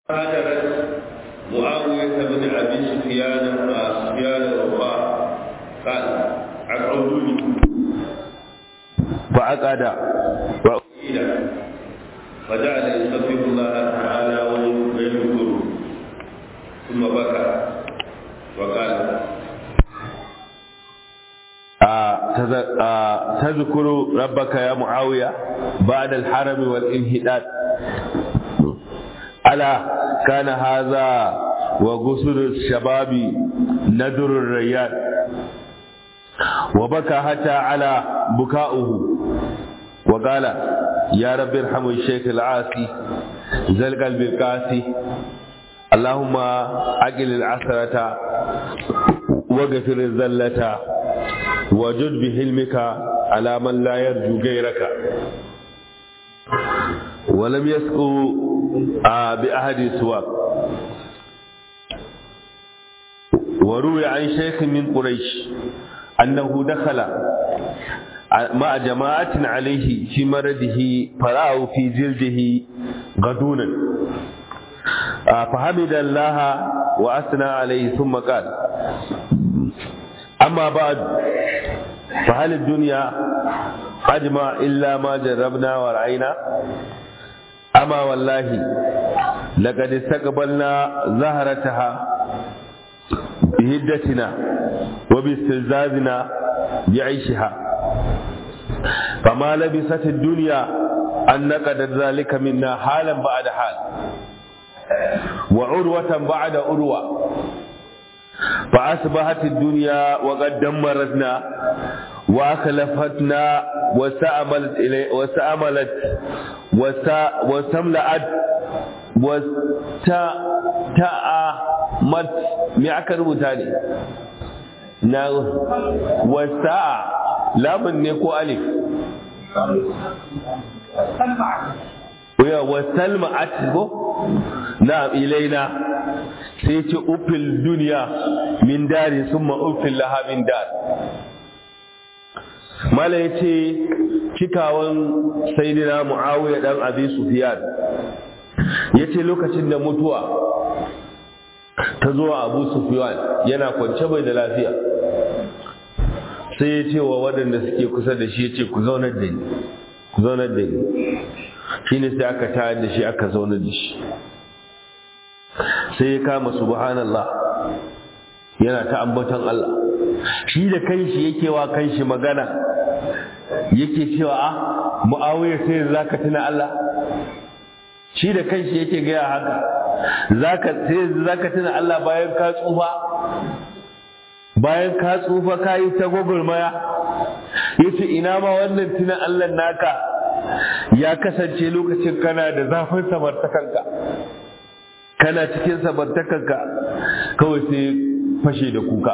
هاجرت معاوية بن أبي سفيان سفيان الوفاء قال أقعدوني فعقد وقيل فجعل يستغفر الله تعالى ويذكره ثم بكى وقال تذكر ربك يا معاوية بعد الحرم والانهداد ألا كان هذا وغسل الشباب ندر الريان وبكى حتى على بكاؤه وقال يا رب ارحم الشيخ العاصي ذا القلب القاسي اللهم أقل العثرة وغفر الذلة وجد بحلمك على من لا يرجو غيرك ولم يسقوا بأحد سواك وروي عن شيخ من قريش أنه دخل مع جماعة عليه في مرضه فرأوا في جلده غدونا فحمد الله وأثنى عليه ثم قال أما بعد فهل الدنيا أجمع إلا ما جربنا ورأينا أما والله لقد استقبلنا زهرتها بهدتنا وباستلزازنا بعيشها فما لبست الدنيا أن نقدر ذلك منا حالا بعد حال وعروة بعد عروة فأصبحت الدنيا وقد دمرتنا وأخلفتنا وسأملت إلي وسأملت وسملأت وستأمت me aka rubuta ne na wasa lamun ne ko alif ya wasal ma'at ko na ilaina sai ce ufil duniya min dari summa ufil laha min dar mala yace cikawan sayyidina muawiya dan abi sufyan yace lokacin da mutuwa ta zo abu sufyan yana kwance bai da lafiya sai ya ce wa waɗanda suke kusa da shi ya ce ku zaunar da ni ku zaunar da ni shi ne sai aka tayar da shi aka zaunar da shi sai ya kama subhanallah yana ta ambaton Allah shi da kanshi yake wa kanshi magana yake cewa a mu'awiya sai zaka tuna Allah shi da kanshi yake gaya haka zaka sai zaka tuna Allah bayan ka tsufa bayan ka tsufa ka yi ta gwagwarmaya yace ina ma wannan tuna Allah naka ya kasance lokacin kana da zafin samartakanka kana cikin samartakanka kawai sai fashe da kuka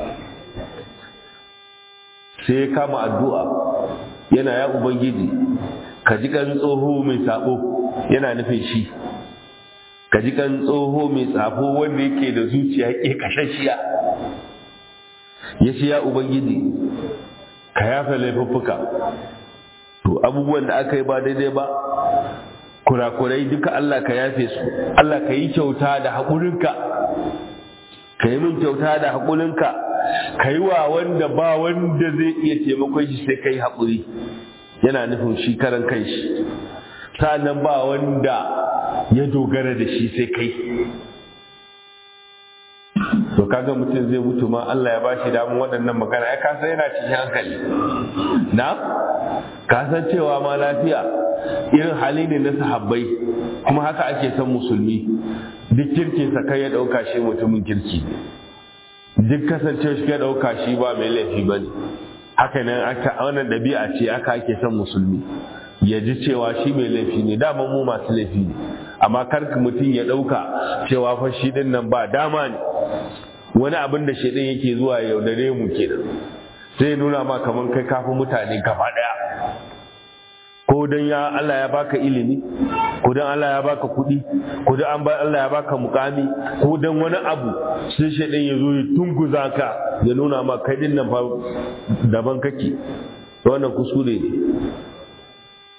sai ya kama addu'a yana ya ubangiji ka ji kan tsoho mai sabo yana nufin shi ka ji kan tsoho mai tsafo wanda yake da zuciya ke kashashiya ya ce ya ubangiji ka yafe laifuffuka to abubuwan da aka yi ba daidai ba kurakurai duka Allah ka yafe su Allah ka yi kyauta da haƙurinka ka yi min kyauta da haƙurinka ka yi wa wanda ba wanda zai iya taimakon shi sai ka yi haƙuri yana nufin shi karan kai shi sa'annan ba wanda ya dogara da shi sai kai to kaga mutum zai mutu ma Allah ya bashi damun waɗannan magana ya kasa yana cikin hankali na kasan cewa ma lafiya irin hali ne na sahabbai kuma haka ake son musulmi duk kirkinsa kai ya ɗauka shi mutumin kirki duk kasance shi ya ɗauka shi ba mai laifi ba ne haka nan aka wannan ɗabi'a ce aka ake son musulmi ya ji cewa shi mai laifi ne dama mu masu laifi ne amma kar mutum ya ɗauka cewa fa shi ɗin nan ba dama ne wani abin da shi ɗin yake zuwa yaudare mu kenan sai nuna ma kamar kai kafin mutane gaba ɗaya ko dan ya Allah ya baka ilimi ko dan Allah ya baka kuɗi ko dan an Allah ya baka mukami ko dan wani abu sai shaidan ya zo ya tunguza ka ya nuna ma kai din nan fa daban kake wannan kuskure ne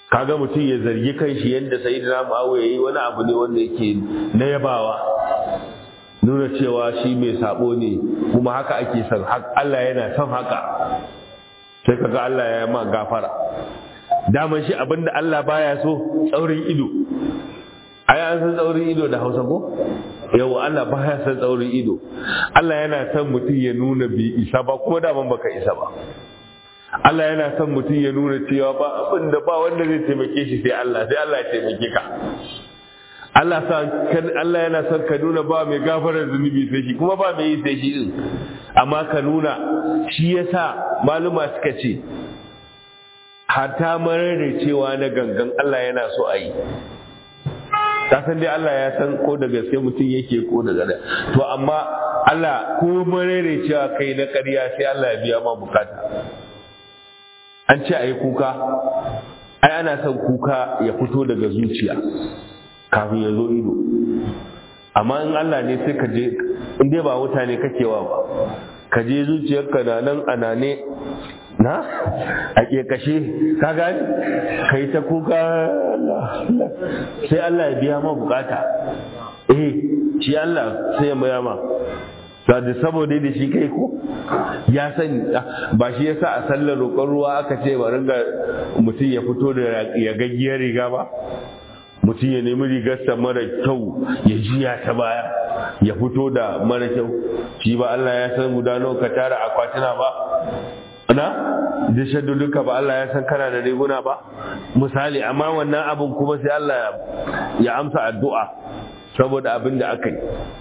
kaga mutum ya zargi kanshi yadda sayyidina Muawiya yayi wani abu ne wanda yake na yabawa nuna cewa shi mai sabo ne kuma haka ake son Allah yana son haka sai kaga Allah ya ma gafara daman shi abinda Allah baya so tsaurin ido ai an san tsaurin ido da Hausa ko yau Allah baya san tsaurin ido Allah yana son mutum ya nuna bi isa ba kuma daman baka isa ba Allah yana son mutum ya nuna cewa ba abin da ba wanda zai taimake shi sai Allah sai Allah ya taimake ka Allah san Allah yana son ka nuna ba mai gafarar zunubi sai shi kuma ba mai yi sai shi din amma ka nuna shi yasa maluma suka ce hatta marar cewa na gangan Allah yana so a yi ka san dai Allah ya san ko da gaske mutum yake ko da gada to amma Allah ko marar cewa kai na ƙarya sai Allah ya biya ma bukata an ce a yi kuka ai ana son kuka ya fito daga zuciya kafin ya zo ido amma in Allah ne sai ka je in dai ba mutane kakewa ba ka je zuciyarka na nan anane na a kashe ka gani ka yi ta kuka sai Allah ya biya ma bukata eh shi Allah sai ya maya ma da saboda da shi kai ko ya sani ba shi yasa a sallar roƙon ruwa aka ce ba ringa mutum ya fito da ya gaggiyar riga ba mutum ya nemi rigarsa mara kyau ya jiya ta baya ya fito da mara kyau shi ba Allah ya san guda nawa ka tara akwatuna ba na da shadduduka ba Allah ya san kana da riguna ba misali amma wannan abin kuma sai Allah ya amsa addu'a saboda abin da aka yi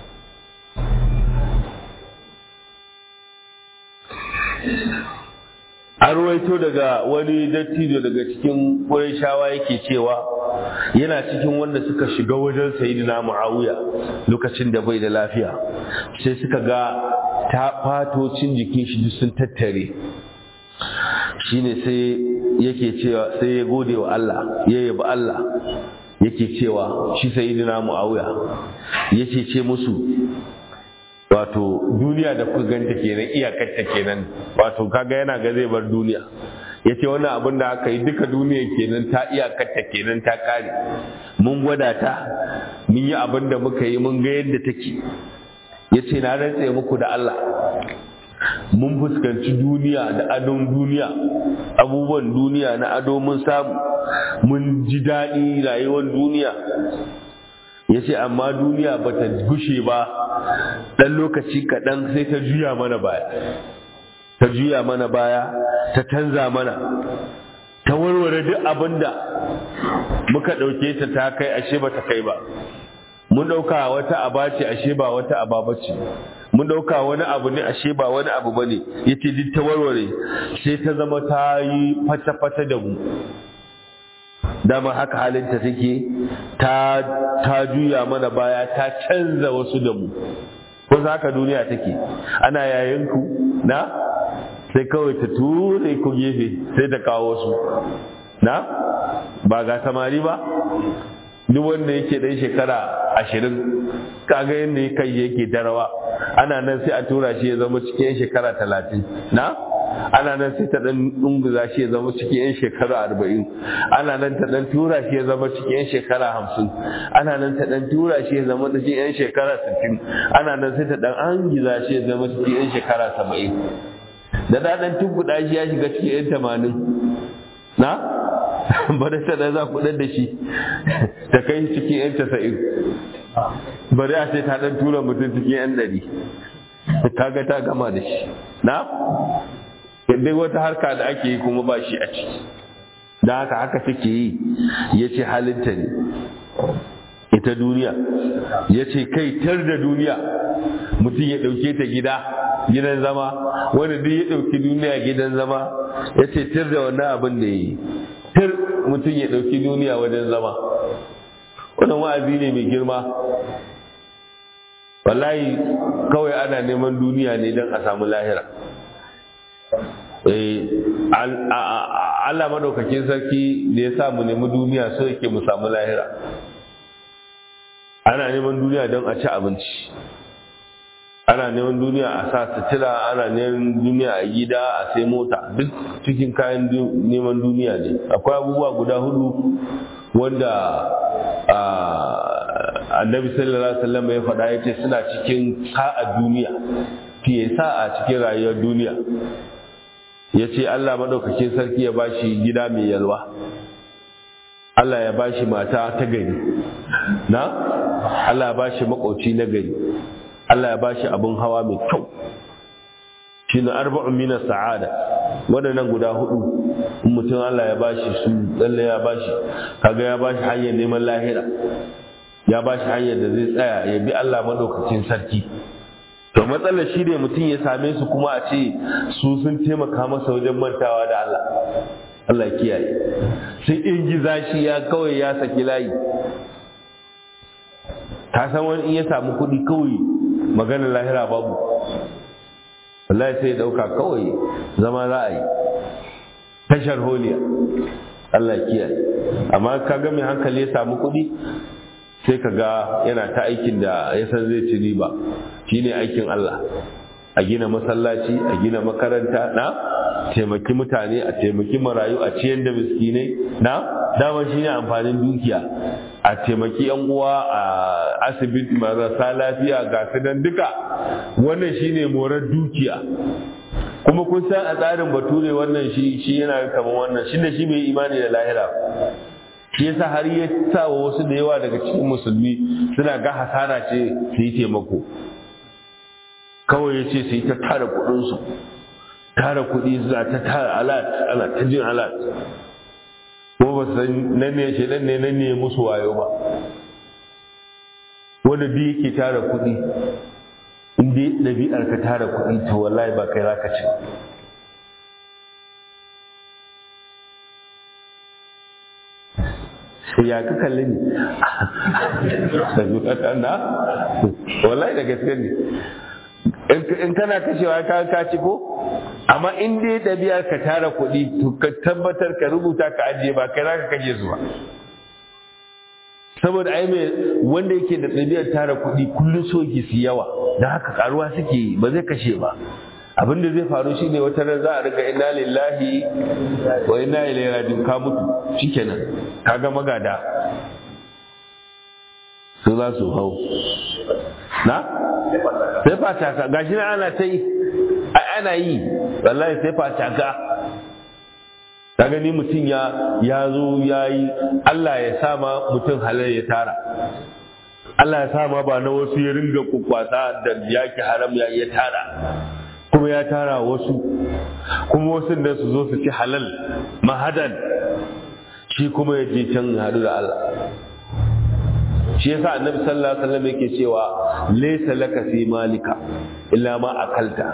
an ruwaito daga wani dattijo daga cikin shawa yake cewa yana cikin wanda suka shiga wajen sayidina muawiya lokacin da bai da lafiya sai suka ga ta fatocin jikin shi duk sun tattare shine sai yake cewa sai ya gode wa Allah ya yabi Allah yake cewa shi sayidina muawiya yace ce musu wato duniya da kuka ganta kenan iyakarta kenan wato kaga yana ga zai bar duniya ya ce wannan abin da aka yi duka duniya kenan ta iyakarta kenan ta kare mun gwada ta mun yi abin da muka yi mun ga yadda take ya ce na rantse muku da Allah mun fuskanci duniya da adon duniya abubuwan duniya na ado mun samu mun ji daɗi rayuwar duniya ya ce amma duniya ba ta gushe ba ɗan lokaci kaɗan sai ta juya mana baya ta juya mana baya ta canza mana ta warware duk abin da muka ɗauke ta ta kai ashe ba ta kai ba mun ɗauka wata aba ce ashe ba wata aba ba ce mun ɗauka wani abu ne ashe ba wani abu ba ne ya ce duk ta warware sai ta zama ta yi fata-fata da mu dama haka halinta take ta ta juya mana baya ta canza wasu da mu ko haka duniya take ana yayin ku na sai kawai ta ture ku gefe sai ta kawo su na ba ga samari ba duk wanda yake dan shekara ashirin kaga yadda ya kai yake darawa ana nan sai a tura shi ya zama cikin shekara talatin na ana nan sai ta dan dunguza shi ya zama cikin yan shekara arba'in ana nan ta dan tura shi ya zama cikin yan shekara hamsin ana nan ta dan tura shi ya zama cikin yan shekara sittin ana nan sai ta dan angiza shi ya zama cikin yan shekara saba'in da da dan tunkuɗa shi ya shiga cikin yan tamanin na bari ta da za ku da shi ta kai cikin yan tasa'in bari a ce ta dan tura mutum cikin yan ɗari kaga ta gama da shi na yadda wata harka da ake yi kuma ba shi a ciki da haka haka take yi ya ce halinta ne ita duniya ya ce kai tar da duniya mutum ya ɗauke ta gida gidan zama wanda duk ya ɗauki duniya gidan zama ya ce tar da wannan abin da ya yi tar mutum ya ɗauki duniya wajen zama wannan wa'azi ne mai girma wallahi kawai ana neman duniya ne don a samu lahira Allah madaukakin sarki da ya sa mu nemi duniya so yake mu samu lahira ana neman duniya don a ci abinci ana neman duniya a sa sutura ana neman duniya a gida a sai mota duk cikin kayan neman duniya ne akwai abubuwa guda hudu wanda annabi sallallahu alaihi wasallam ya faɗa ya ce suna cikin sa'a duniya fiye sa'a cikin rayuwar duniya ya ce Allah maɗaukakin sarki ya bashi gida mai yalwa Allah ya bashi mata ta gari na Allah ya bashi makoci na gari Allah ya bashi abin hawa mai kyau shi na arba'un minas sa'ada waɗannan guda hudu in mutum Allah ya bashi su lalle ya bashi kaga ya bashi hanyar neman lahira ya bashi hanyar da zai tsaya ya bi Allah maɗaukakin sarki to matsalar shi ne mutum ya same su kuma a ce su sun taimaka masa wajen mantawa da Allah Allah kiyaye sai in giza shi ya kawai ya saki layi ta san wani in ya samu kuɗi kawai maganar lahira babu wallahi sai ya ɗauka kawai zama za a yi tashar holiya Allah kiyaye amma ka ga mai hankali ya samu kuɗi sai ka ga yana ta aikin da ya san zai ci riba shine aikin Allah a gina masallaci a gina makaranta na taimaki mutane a taimaki marayu a ciyar da miskinai na dama shine amfanin dukiya a taimaki yan uwa a asibiti marasa lafiya ga su nan duka wannan shine morar dukiya kuma kun san a tsarin bature wannan shi shi yana kamar wannan shi da shi bai imani da lahira shi yasa har ya sa wa wasu da yawa daga cikin musulmi suna ga hasara ce su yi taimako kawai ya ce su yi ta tara kuɗinsu tara kuɗi suna ta tara alat ana ta jin alat ko ba san nan ne shi nan ne nan ne musu wayo ba wanda duk yake tara kuɗi in dai ɗabi'ar ka tara kuɗi to wallahi ba kai zaka ci ya ka kalli ne na wallahi da gaske ne in kana kashewa ka ka ci ko amma in dai ɗabi'ar ka tara kuɗi to ka tabbatar ka rubuta ka ajiye ba kai zaka kashe su ba saboda ai mai wanda yake da ɗabi'ar tara kuɗi kullum so ki su yawa da haka karuwa suke yi ba zai kashe ba abin da zai faru shine wata ran za a riga inna lillahi wa inna ilaihi raji'un ka mutu shikenan kaga magada su za su hau na sai fataka gashi na ana ta yi ana yi wallahi sai fataka ka gani mutum ya ya zo ya yi Allah ya sama mutum halar ya tara Allah ya sama ba na wasu ya ringa kukwasa da yaki haram ya ya tara kuma ya tara wasu kuma wasu da su zo su ci halal mahadan shi kuma ya je can hadu da Allah shi yasa annabi sallallahu alaihi wasallam yake cewa laysa laka fi malika illa ma akalta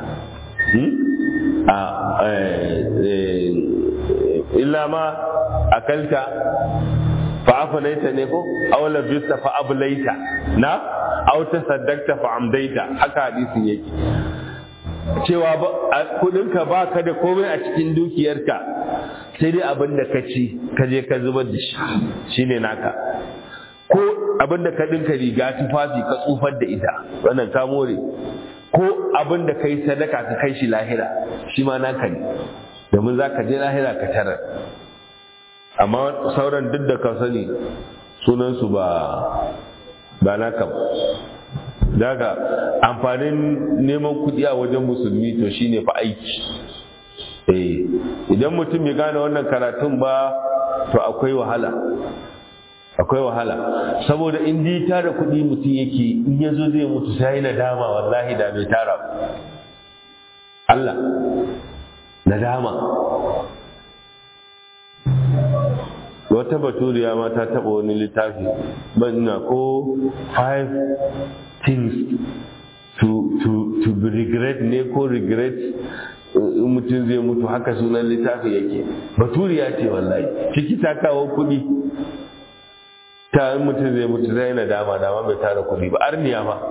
illa ma akalta fa afalaita ne ko aw labista fa ablaita na aw tasaddaqta fa amdaita haka hadisin yake cewa kudinka ba ka da komai a cikin dukiyarka sai dai abin da ka ci ka je ka zubar da shi shine naka ko abin da ka dinka riga tufafi ka tsufar da ita wannan ka more ko abin da ka yi sadaka ka kai shi lahira shi ma naka ne domin za ka je lahira ka tarar amma sauran duk da ka sani sunansu ba ba naka ba daga amfanin neman kuɗi a wajen musulmi to shine fa aiki eh idan mutum bai gane wannan karatun ba to akwai wahala akwai wahala saboda in dai tara kuɗi mutum yake in ya zo zai mutu sai nadama wallahi da bai tara Allah nadama wata baturiya ma ta taɓa wani littafi banna ko five things to, to, to be regret ne ko regret in mutum zai mutu haka sunan littafi yake baturiya ce wallahi ciki ta kawo kuɗi ta in mutum zai mutu zai na dama dama bai tara kuɗi ba arniya ba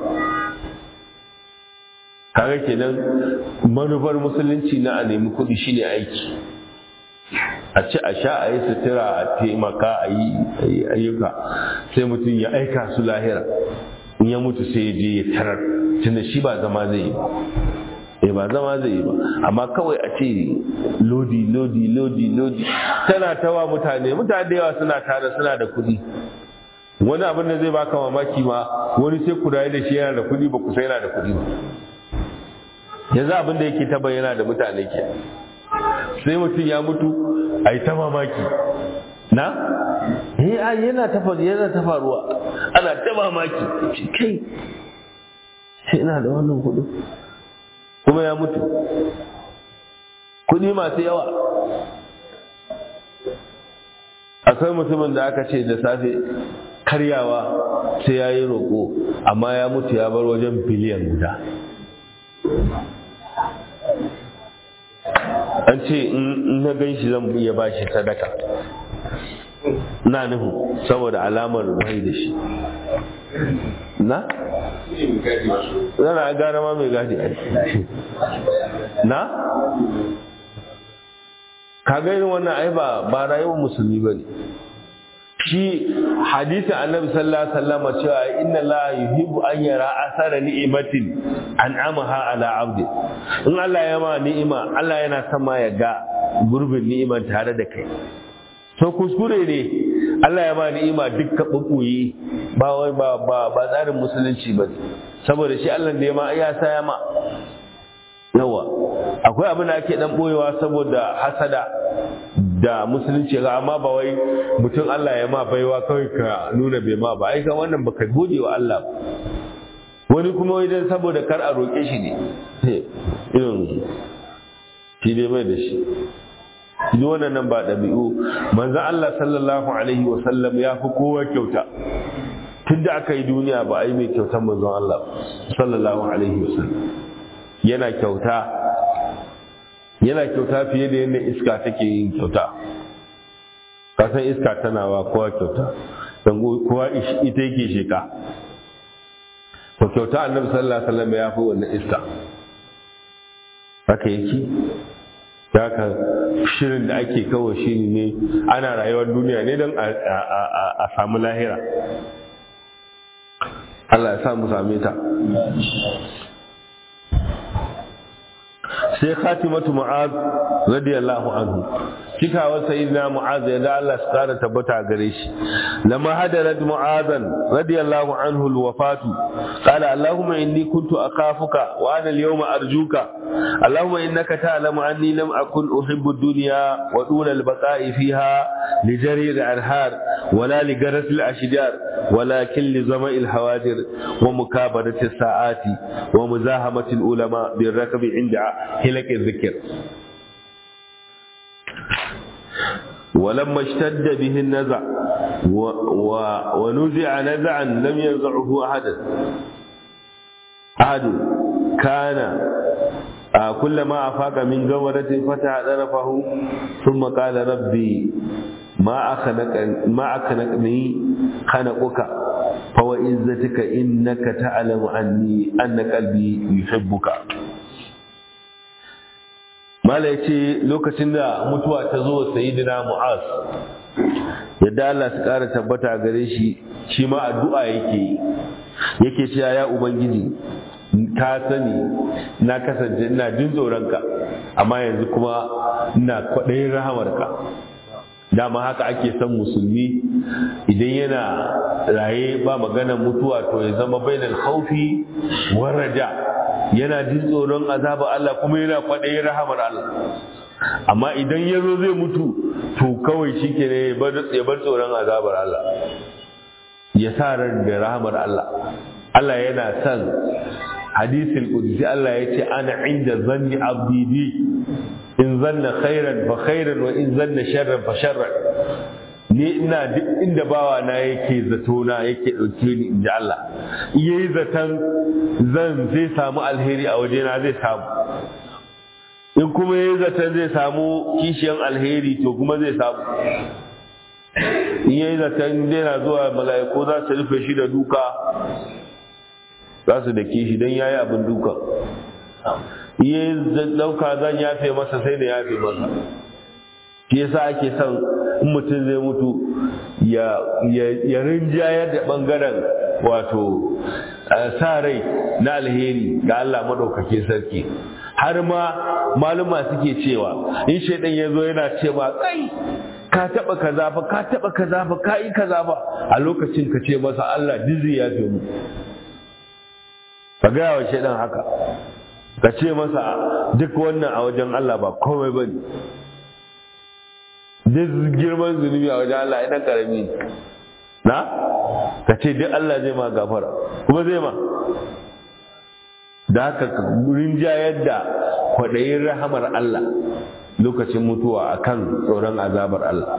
kaga kenan manufar musulunci na a nemi kuɗi shine aiki a ci a sha a yi sutura a taimaka a yi ayyuka sai mutum ya aika su lahira in ya mutu sai ya je ya tarar tunda shi ba zama zai yi ba eh ba zama zai yi ba amma kawai a ce lodi lodi lodi lodi tana tawa mutane mutane da yawa suna tare suna da kuɗi wani abin da zai baka mamaki ma wani sai ku rayu da shi yana da kuɗi ba ku sai yana da kuɗi ba yanzu abin da yake ta bayyana da mutane ke sai mutum ya mutu a yi ta mamaki na eh ai yana ta yana ta faruwa ana ta mamaki kai sai ina da wannan kuɗi kuma ya mutu kuɗi masu yawa akwai mutumin da aka ce da safe karyawa sai ya yi roƙo amma ya mutu ya bar wajen biliyan guda an ce in na gan shi zan iya ba shi sadaka na nuhu saboda alamar bai da shi na? zana gara ma mai gadi a na? ka irin wannan ai ba ba rayuwar musulmi ba ne shi hadisin annabi sallallahu alaihi wasallam cewa inna la yuhibbu an yara asara ni'matin an'amaha ala abdi in Allah ya ma ni'ima Allah yana son ma ya ga gurbin ni'iman tare da kai to kuskure ne Allah ya ma ni'ima dukkan bubbuyi ba wai ba ba ba tsarin musulunci ba saboda shi Allah da ya ma ya sa ya ma yawa akwai abin da ake dan boyewa saboda hasada da musulunci ga amma ba wai mutum Allah ya ma baiwa kawai ka nuna bai ma ba ai ka wannan baka gode wa Allah wani kuma wai dan saboda kar a roƙe shi ne irin shi dai bai da shi duk wannan nan ba ɗabi'u manzon Allah sallallahu alaihi wa sallam ya fi kowa kyauta tunda aka yi duniya ba a yi mai kyautar manzon Allah sallallahu alaihi wa sallam yana kyauta yana kyauta fiye da yadda iska take yin kyauta kasan iska tana wa kowa kyauta don kowa ita yake sheka to kyauta annabi sallallahu alaihi wasallam ya fi wannan iska haka yake ya ka shirin da ake kawo shiri ne ana rayuwar duniya ne don a samu lahira Allah ya sa mu same ta sai khatimatu mu'az radiyallahu anhu cikawar sayyidina mu'az ya da Allah su kara tabbata gare shi lamma hadarat mu'azan radiyallahu anhu alwafatu qala allahumma inni kuntu akhafuka wa ana alyawma arjuka allahumma innaka ta'lamu anni lam akun uhibbu ad-dunya wa dun al-baqa'i fiha li jari al-anhar wala li garas al-ashjar ولكن لزمع الحواجر ومكابرة الساعات ومزاحمة العلماء بالركب عند هلك الذكر ولما اشتد به النزع و و ونزع نزعا لم ينزعه أحد أحد كان آه كلما أفاق من غورة فتح طرفه ثم قال ربي ما أخنق ما أخنقني خنقك فوعزتك إنك تعلم أني أن قلبي يحبك mala ya ce lokacin da mutuwa ta zo wa sayidina mu'az yadda Allah su ƙara tabbata gare shi shi ma addu'a yake yake cewa ya ubangiji ka sani na kasance ina jin tsoronka amma yanzu kuma ina kwaɗayin rahamarka dama haka ake son musulmi idan yana raye ba maganar mutuwa to ya zama bainal khaufi waraja yana jin tsoron azaba Allah kuma yana kwaɗayin rahamar Allah amma idan ya zo zai mutu to kawai shi ke ne ya bar tsoron azabar Allah ya sa ran da rahamar Allah Allah yana son hadisul qudsi Allah ya ce ana inda zanni abdi bi in zanna khairan fa khairan wa in zanna sharran fa sharran ni ina duk inda bawa na yake zato na yake dauke ni inda Allah yayi zaton zan zai samu alheri a waje na zai samu in kuma yayi zaton zai samu kishiyan alheri to kuma zai samu in yayi zaton zai na zuwa mala'iku za su rufe shi da duka za su da kishi don yayi abin duka iya dauka zan yafe masa sai da yafe masa shi yasa ake son in mutum zai mutu ya rinjayar da bangaren wato sa rai na alheri ga Allah maɗaukakin sarki har ma maluma suke cewa in shaidan ya zo yana ce ma kai ka taɓa kaza fa ka taɓa kaza fa ka yi kaza fa a lokacin ka ce masa Allah dizi ya fi mu ka gaya wa shaidan haka ka ce masa duk wannan a wajen Allah ba komai ba ne duk girman zunubi a wajen Allah idan karami na ka ce duk Allah zai ma gafara kuma zai ma da haka ka rinjayar da kwaɗayin rahamar Allah lokacin mutuwa akan tsoron azabar Allah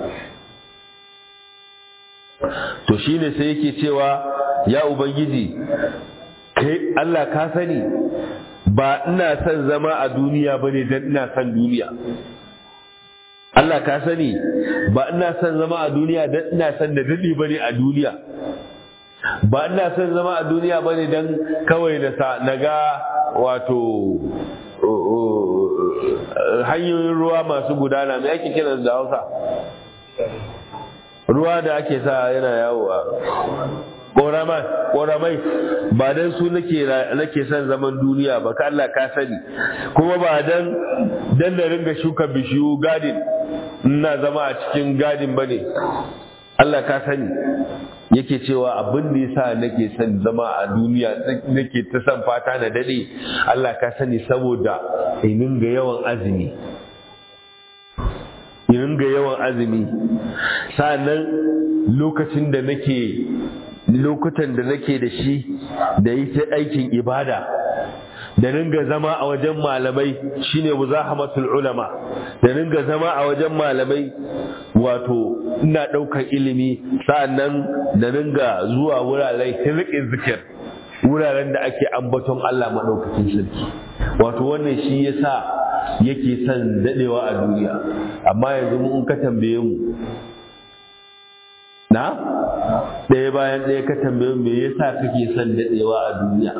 to shine sai yake cewa ya ubangiji kai Allah ka sani ba ina son zama a duniya bane dan ina son duniya Allah ka sani ba ina son zama a duniya dan ina son da dadi bane a duniya ba ina son zama a duniya bane dan kawai na sa naga wato hanyoyin ruwa masu gudana me ake kiran da Hausa ruwa da ake sa yana yawo a ƙoramai ba don su nake son zaman duniya ba ka Allah ka sani kuma ba don dan da ringa shuka bishiyu gadin ina zama a cikin gadin ba ne Allah ka sani yake cewa abin da yasa nake son zama a duniya nake ta son fata na dade Allah ka sani saboda in ga yawan azumi in ga yawan azumi sa'annan lokacin da nake lokutan da nake da shi da yi ta aikin ibada da ringa zama a wajen malamai shine muzahamatul ulama da ringa zama a wajen malamai wato ina ɗaukar ilimi sa'annan da ringa zuwa wuraren hirƙin zikir wuraren da ake ambaton Allah maɗaukakin sarki wato wannan shi yasa yake son daɗewa a duniya amma yanzu mu in ka tambaye mu na ɗaya bayan ɗaya ka tambaye me yasa kake son daɗewa a duniya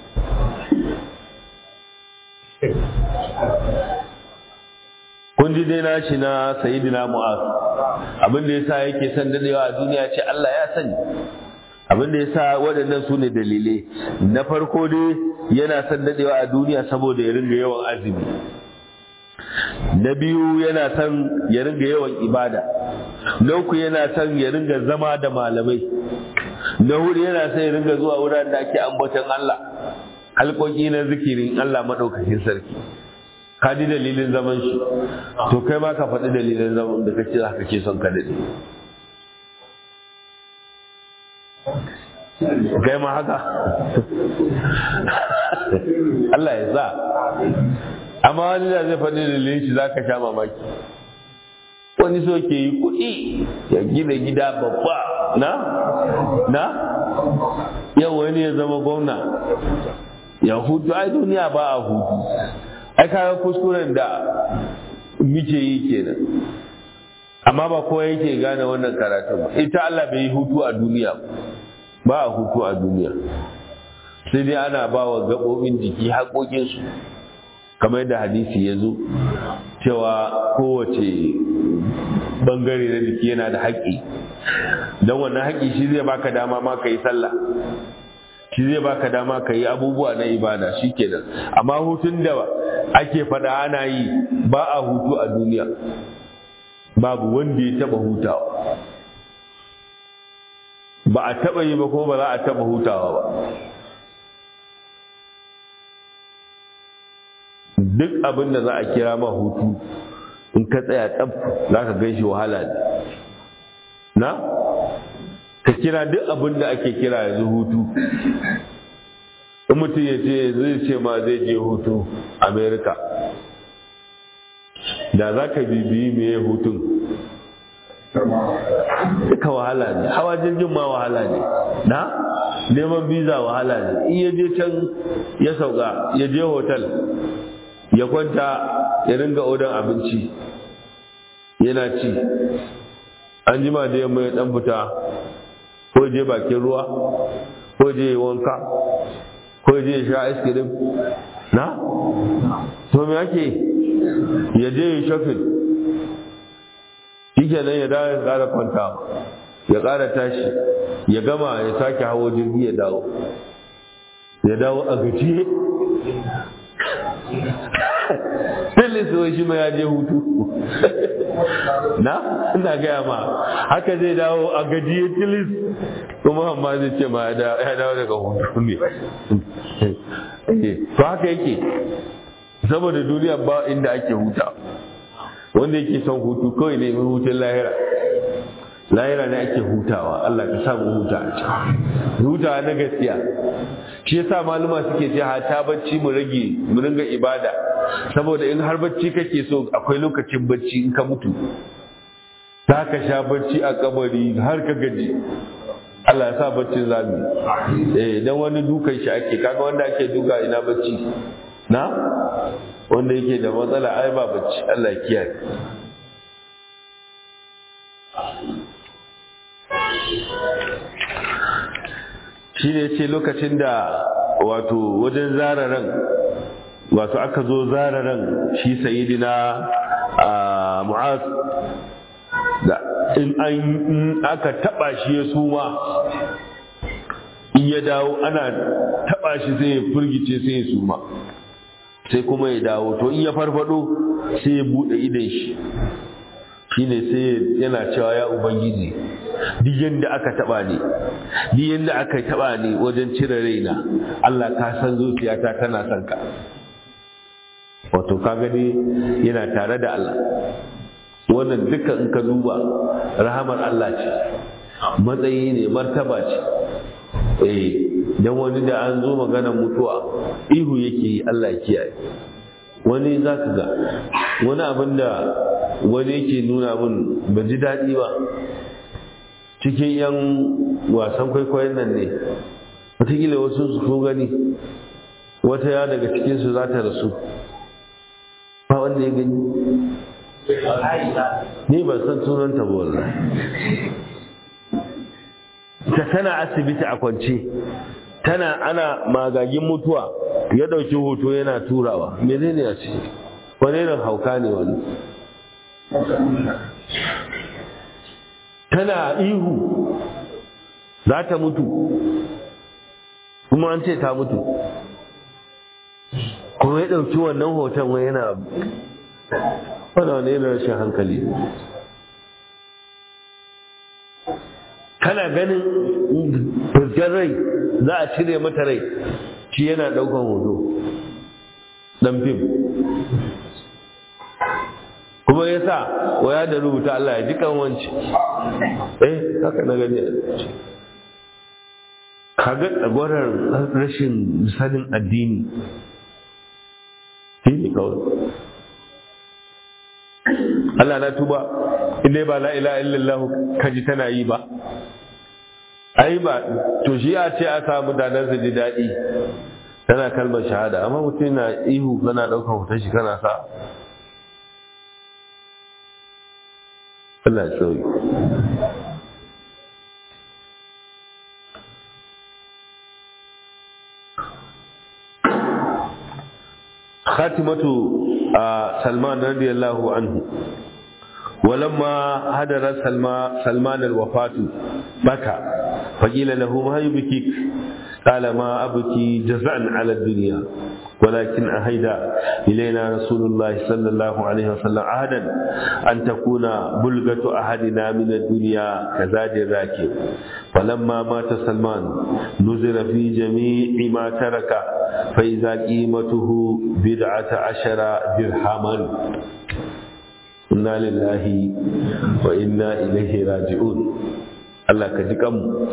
kun ji dai nashi na sayidina mu'az abin da yasa yake son daɗewa a duniya ce Allah ya sani abin da yasa waɗannan su ne dalilai na farko dai yana son daɗewa a duniya saboda ya ringa yawan azumi na biyu yana son ya ringa yawan ibada na uku yana son ya ringa zama da malamai na hudu yana son ya ringa zuwa wuraren da ake ambaton Allah halƙoƙi na zikirin Allah maɗaukakin sarki ka ji dalilin zaman shi to kai ma ka faɗi dalilin zaman da kake za ka ke son ka daɗe kai ma haka Allah ya sa amma wani da zai faɗi dalilin shi za ka sha mamaki wani so ke yi kuɗi ya gina gida babba na na yau wani ya zama gwamna ya hutu ai duniya ba a hutu ai kaga kuskuren da muke yi kenan amma ba kowa yake gane wannan karatun ba ita Allah bai yi hutu a duniya ba a hutu a duniya sai dai ana ba wa gaɓoɓin jiki haƙoƙinsu kamar yadda hadisi ya zo cewa kowace bangare na jiki yana da haƙƙi don wannan haƙƙi shi zai baka dama ma ka yi sallah shi zai baka dama ka yi abubuwa na ibada shi kenan amma hutun da ake faɗa ana yi ba a hutu a duniya babu wanda ya taɓa hutawa ba a taɓa yi ba ko ba za a taɓa hutawa ba duk abin da za a kira ma hutu in ka tsaya tsab za ka gan shi wahala ne na ka kira duk abin da ake kira yanzu hutu in mutum ya ce zai ce ma zai je hutu america da za ka bibiyi meye hutun duka wahala ne hawa jirgin ma wahala ne na neman biza wahala ne in ya je can ya sauka ya je hotel ya kwanta ya ringa odan abinci yana ci an jima da yamma ya dan fita ko je bakin ruwa ko je wanka ko je sha ice cream na to me ake ya je ya shopping shi kenan ya dawo ya ƙara kwanta ya ƙara tashi ya gama ya sake hawo jirgi ya dawo ya dawo a gajiye Tilis wai shi ma ya je hutu. Na? Ina gaya ma, haka zai dawo a gajiye tilis kuma amma zai ce ma ya dawo daga hutu ne. To haka yake, saboda duniya ba inda ake huta. Wanda yake son hutu kawai ne mai hutun lahira. lahira ne ake hutawa Allah ka samu huta a can hutawa na gaskiya shi yasa maluma suke ce ta bacci mu rage mu ringa ibada saboda in har bacci kake so akwai lokacin bacci in ka mutu za ka sha bacci a kabari har ka gaji Allah ya sa baccin zami eh dan wani dukan shi ake kaga wanda ake duka ina bacci na wanda yake da matsala ai ba bacci Allah ya kiyaye shi ne ce lokacin da wato wajen zararan wato aka zo zararan shi sayidina a mu'az da in an aka taba shi ya suma in ya dawo ana taba shi sai ya furgice sai ya suma sai kuma ya dawo to in ya farfado sai ya bude idan shi shine sai yana cewa ya ubangiji duk yadda aka taba ni duk yadda aka taba ni wajen cire raina Allah ka san zuciyata tana son ka wato ka gani yana tare da Allah wannan duka in ka duba rahamar Allah ce matsayi ne martaba ce eh dan wani da an zo magana mutuwa ihu yake yi Allah kiyaye wani za ka ga wani abin da wani yake nuna min ba ji daɗi ba cikin 'yan wasan kwaikwayon nan ne wataƙila wasu su gani wata ya daga cikinsu za ta rasu ba wanda ya gani ni ban san sunanta ba wallahi ta tana asibiti a kwance tana ana magagin mutuwa ya ɗauki hoto yana turawa menene a ce wani irin hauka ne wani tana ihu za ta mutu kuma an ce ta mutu kuma ya ɗauki wannan hoton wani yana wani wani irin rashin hankali kana ganin fuskar rai za a cire mata rai shi yana ɗaukan hoto ɗan fim kuma ya sa waya da rubuta Allah ya ji kan wance eh haka na gani kaga tsagwarar rashin sanin addini shi ne kawai Allah na tuba inda ba la ilaha illallah kaji tana yi ba ai ba to shi a ce a samu danar su ji daɗi tana kalmar shahada amma mutum na ihu kana ɗaukar hoton shi kana sa Allah sauyi khatimatu salman radiyallahu anhu ولما هدر سلمان سلمان الوفاة بكى فقيل له ما يبكيك قال ما أبكي جزعا على الدنيا ولكن أهيد إلينا رسول الله صلى الله عليه وسلم عهدا أن تكون بلغة أحدنا من الدنيا كزاد الراكب فلما مات سلمان نزل في جميع ما ترك فإذا قيمته بدعة عشر درهما inna lillahi wa inna ilaihi raji'un Allah ka ji kanmu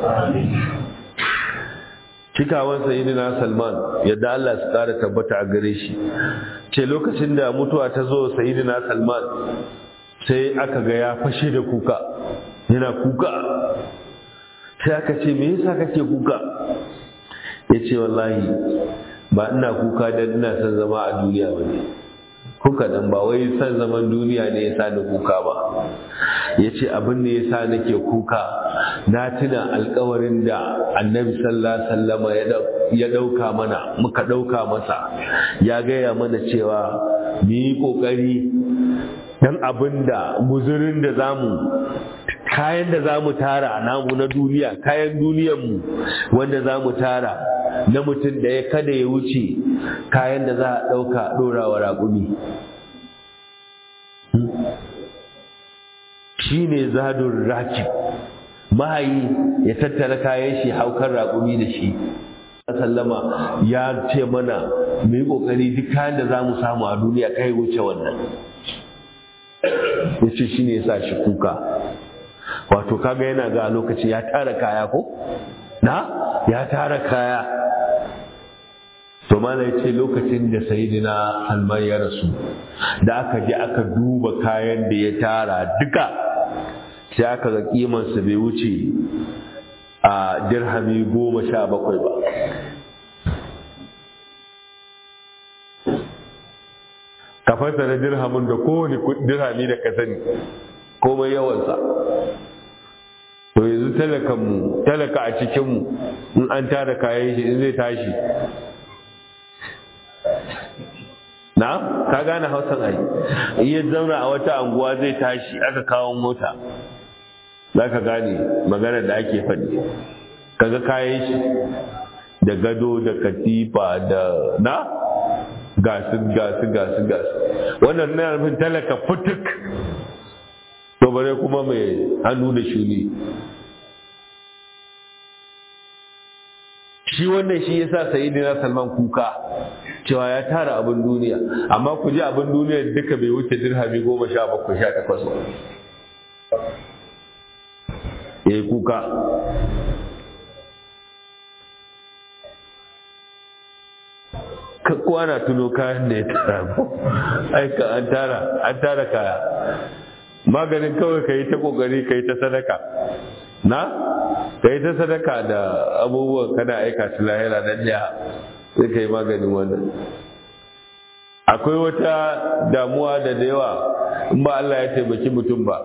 cikawan sayyidina Salman yadda Allah su kara tabbata a gare shi ce lokacin da mutuwa ta zo sayyidina Salman sai aka ga ya fashe da kuka yana kuka sai aka ce me yasa kake kuka ya ce wallahi ba ina kuka dan ina son zama a duniya ba ne kuka dan ba wai san zaman duniya ne yasa da kuka ba ya ce abin da yasa nake kuka na tuna alkawarin da annabi sallallahu sallama ya ɗauka mana muka ɗauka masa ya gaya mana cewa mu yi ƙoƙari dan abin da guzurin da zamu kayan da za mu tara namu na duniya kayan duniyanmu wanda za mu tara na mutum da ya kada ya wuce kayan da za a ɗauka ɗorawa raƙumi shi ne zadun rakib mahayi ya tattara kayan shi haukar raƙumi da shi sallama ya ce mana mu yi ƙoƙari duk kayan da za mu samu a duniya kai wuce wannan ya ce shi ne ya sa shi kuka wato kaga yana ga lokaci ya tara kaya ko na ya tara kaya to mala ya ce lokacin da sayidina salman ya rasu da aka je aka duba kayan da ya tara duka sai aka ga kimansa bai wuce a dirhami goma sha bakwai ba ka fassara dirhamin da kowane dirhami da ka sani komai yawansa to yanzu talakanmu talaka a cikinmu in an tara kayan shi in zai tashi na ka gane hausan ai in ya zauna a wata anguwa zai tashi aka kawo mota za ka gane magana da ake faɗi kaga kayan shi da gado da katifa da na gasu gasu gasu gasu wannan na nufin talaka fituk to bare kuma mai hannu da shuni shi wannan shi yasa sayyidina salman kuka cewa ya tara abin duniya amma ku ji abin duniya duka bai wuce dirhami goma sha bakwai sha takwas ba ya yi kuka kowa na tuno kayan da ya tara ko aika an tara an tara kaya maganin kawai ka yi ta kokari ka yi ta sadaka na ka yi ta sadaka da abubuwan kana aika su lahira na jiya sai ka yi maganin wannan akwai wata damuwa da da yawa in ba Allah ya taimaki mutum ba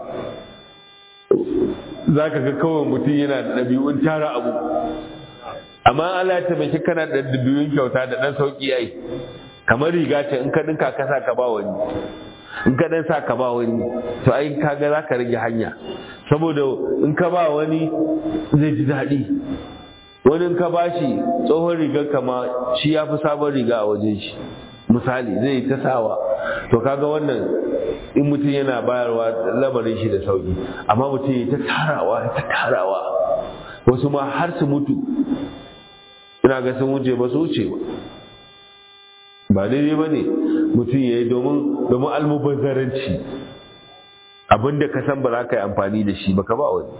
za ka ga kawai mutum yana da ɗabi'un tara abu amma Allah ya taimaki kana da ɗabi'un kyauta da ɗan sauƙi ai kamar riga ce in ka ɗinka ka sa ka ba wani in ka ɗan sa ka ba wani to ai kaga za ka rage hanya saboda in ka ba wani zai ji daɗi wani in ka ba shi tsohon rigar kama shi ya fi sabon riga a wajen shi misali zai ta sawa to kaga wannan in mutum yana bayarwa lamarin shi da sauki amma mutum ya ta tarawa ta tarawa wasu ma har su mutu ina ga sun wuce ba su wuce ba ba daidai ba ne mutum ya yi domin domin almubazzaranci abinda ka san ba za ka yi amfani da shi ba ka ba wani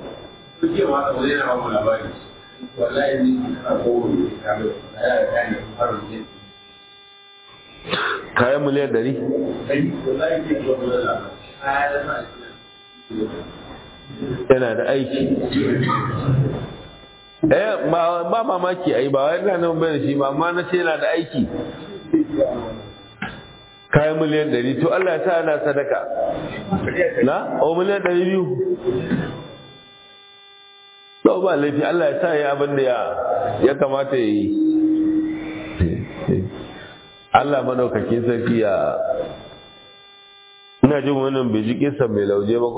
kayan miliyan ɗari? yana da aiki eh ba mamaki ai ba wai nan bayan shi ba amma na ce yana da aiki kayan miliyan ɗari to Allah ya sa ana sadaka na o miliyan ɗari biyu to ba laifi Allah ya sa ya abin da ya kamata ya yi Allah madaukakin sarki ya ina jin wannan bai ji kisan mai lauje ba ko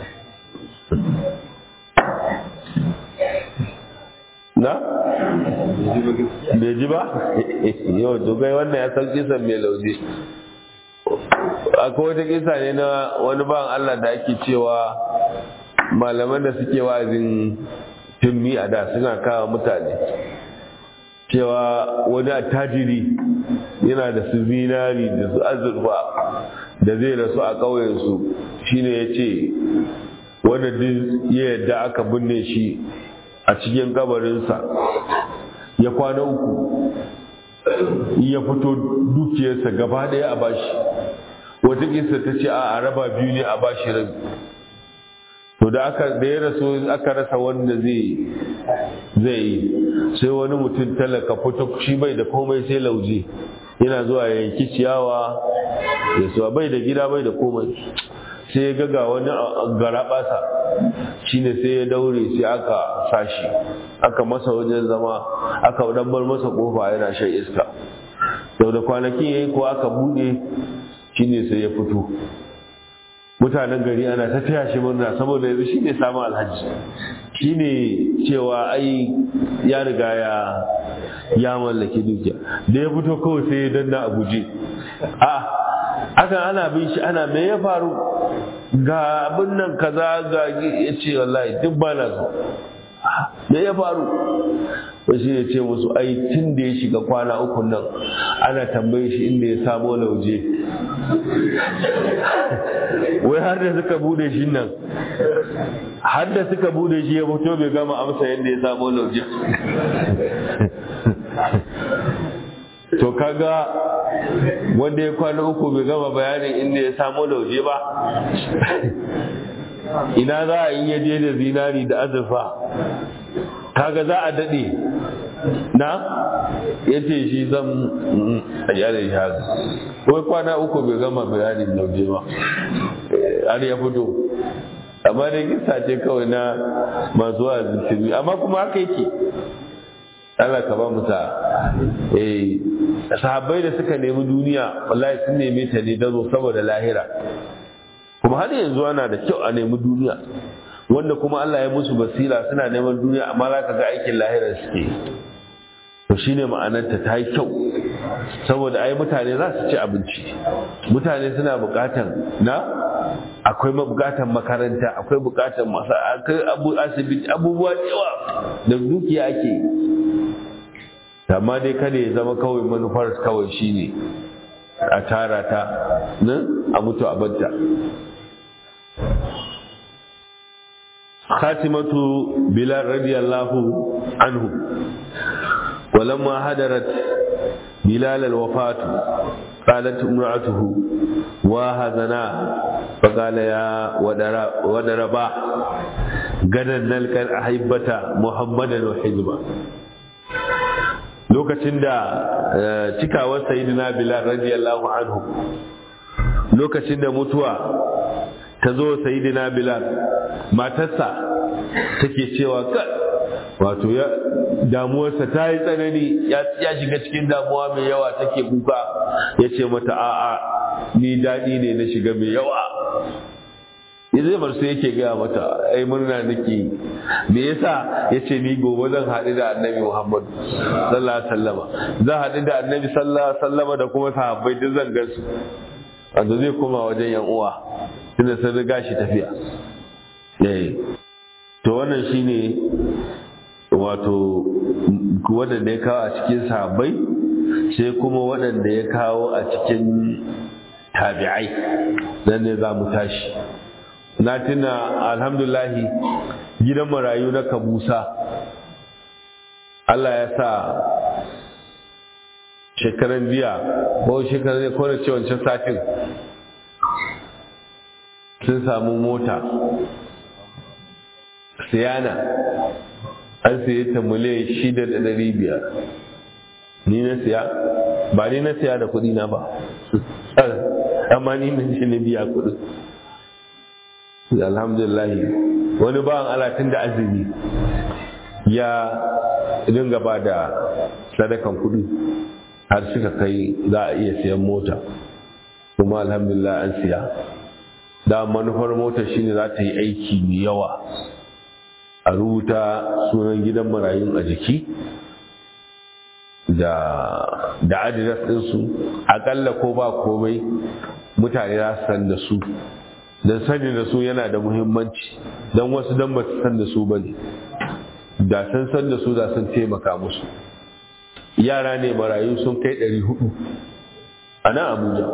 na bai ji ba yau dogai wannan ya san kisan mai lauje akwai wata kisa ne na wani ban Allah da ake cewa malaman da suke wa'azin tummi a da suna kawo mutane cewa wani attajiri yana da su zinari da su azurfa da zai rasu a ƙauyensu shine ya ce wanda duk ya yadda aka binne shi a cikin kabarinsa ya kwana uku ya fito dukiyarsa gaba ɗaya a bashi wata kisa ta ce a raba biyu ne a bashi rabi to da aka da ya rasu aka rasa wanda zai zai yi sai wani mutum talaka fito shi bai da komai sai lauje yana zuwa ya yanki ciyawa ya suwa bai da gida bai da komai sai ya gaga wani gara basa shine sai ya daure sai aka sashi aka masa wajen zama aka dan bar masa kofa yana shan iska sau da kwanakin yayi ko aka bude shine sai ya fito mutanen gari ana ta taya shi murna saboda yanzu shine samun alhaji shine cewa ai ya riga ya ya mallaki dukiya da ya fito kawai sai ya danna a guje a akan ana bin shi ana me ya faru ga abin nan kaza ga ya ce wallahi duk ba na so me ya faru wasu ya ce musu ai tun da ya shiga kwana uku nan ana tambaye shi inda ya samo lauje wai har da suka bude shi nan har da suka bude shi ya fito bai gama amsa yadda ya samo lauje to kaga wanda ya kwana uku bai gama bayanin inda ya samo lauje ba ina za a yi yaje da zinari da azurfa kaga za a daɗe na ya ce shi zan a yare shi haka wai kwana uku bai gama bayanin lauje ba har ya fito amma da kisa ce kawai na masu wa'azin amma kuma haka yake Allah ka ba mu sa eh sahabbai da suka nemi duniya wallahi sun neme ta ne dazo saboda lahira kuma har yanzu ana da kyau a nemi duniya wanda kuma Allah ya musu basira suna neman duniya amma za ka ga aikin lahira suke to shine ma'anarta ta yi kyau saboda ai mutane za su ci abinci mutane suna bukatan na akwai bukatan makaranta akwai bukatan masa akwai abu asibiti abubuwa yawa da dukiya ake amma dai kada ya zama kawai manufar kawai shine a tara ta nan a mutu a banta khatimatu bilal radiyallahu anhu ولما هدرت بلال الوفاة قالت امرأته وهذنا فقال يا ودربا غدا نلقى الأحبة محمدا وحزبا lokacin da cikawar sayidina bilal radiyallahu anhu lokacin da mutuwa ta zo sayidina bilal matarsa take cewa wato ya damuwarsa ta yi tsanani ya shiga cikin damuwa mai yawa take kuka ya ce mata a'a ni daɗi ne na shiga mai yawa zai bar sai yake gaya mata ai murna nake me yasa ya ce ni gobe zan haɗu da annabi muhammadu sallallahu alaihi wasallama zan haɗu da annabi sallallahu alaihi wasallama da kuma sahabbai duk zan gansu wanda zai koma wajen yan uwa tunda sun riga shi tafiya to wannan shine wato waɗanda ya kawo a cikin sahabbai sai kuma waɗanda ya kawo a cikin tabi'ai nan ne za mu tashi na tuna alhamdulahi gidan marayu na kabusa Allah ya sa shekaran jiya ko shekaran ko da wancan satin sun samu mota siyana an siye ta miliyan shida da ɗari biyar ni na siya ba ni na siya da kuɗi na ba amma ni na shi na biya kuɗi alhamdulillah wani bawan alatin da azumi ya dinga ba da sadakan kuɗi har suka kai za a iya siyan mota kuma alhamdulillah an siya da manufar motar shine za ta yi aiki mai yawa a rubuta sunan gidan marayun a jiki da da adres ɗinsu aƙalla ko ba komai mutane za su san da su don sani da su yana da muhimmanci don wasu don ba su san da su ba ne da sun san da su da sun taimaka musu yara ne marayu sun kai ɗari hudu a nan abuja